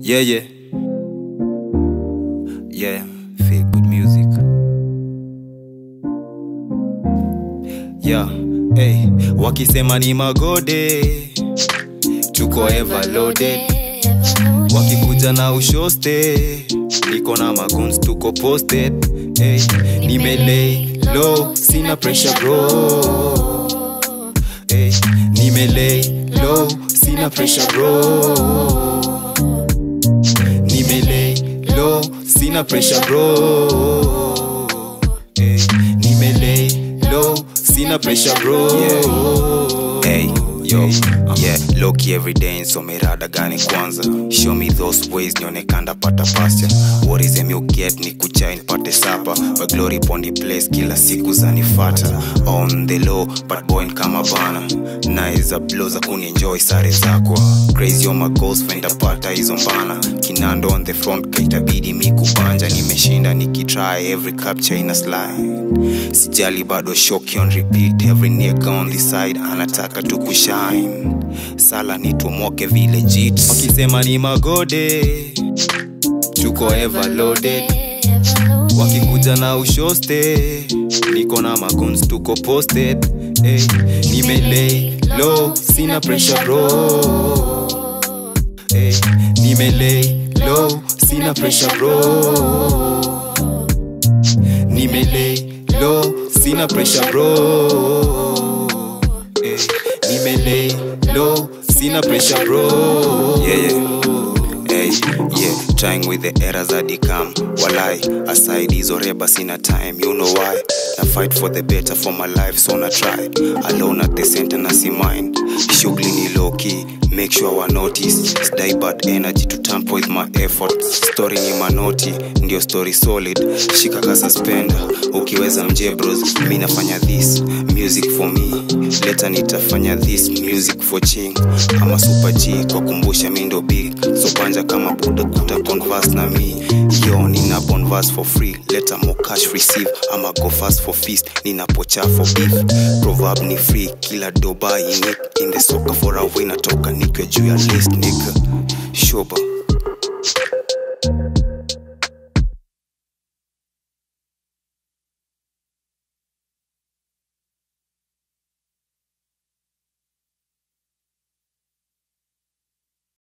Yeah, yeah. Yeah, feel good music. Yeah, hey, wakisema ni magode, tuko ever loaded. Wakikuja na ushoste, niko na maguns, tuko posted. Hey, nimelay low, sina pressure bro. Hey, nimelay low, sina pressure bro. Nimelay low, sina pressure bro. Hey, nimelay low, sina pressure bro. Hey, yo, yeah, loki every day nsome rada gani kwanza show me those ways nionekanda pata pasture what is em you get ni kuchai nipate sapa but glory upon the place kila siku zanifata on the low but boy kama bana naiza blow za kunienjoy sare zako crazy on my goals fenda pata hizo mbana kinando on the front kaitabidi mi kubanja nimeshinda nikitry every capture ina slide sijali bado shoki on repeat every nigga on the side anataka tu kushine sala nitumoke vile jit wakisema ni magode, tuko ever loaded. wakikuja na ushoste niko na maguns tuko posted hey, nimelay low sina pressure bro hey, nimelay low sina pressure bro nimelay low sina pressure bro hey, nimelay low sina pressure bro yeah, yeah. Hey, yeah, trying with the errors that come walai aside hizo reba sina time you know why na fight for the better for my life so na try alone at the center na si mind shughuli ni low key make sure wa notice stay bad energy to tamper with my effort story ni manoti ndio story solid shika ka suspender ukiweza mje bros mi nafanya this music for me leta nitafanya this music for ching ama super g kwa kumbusha mi ndo big so panja kama buda kuta converse na mi yo nina bonverse for free leta more cash receive ama go fast for feast ninapocha for beef proverb ni free kila doba unique in the soccer for a win natoka nikiwa juu ya list nigga shoba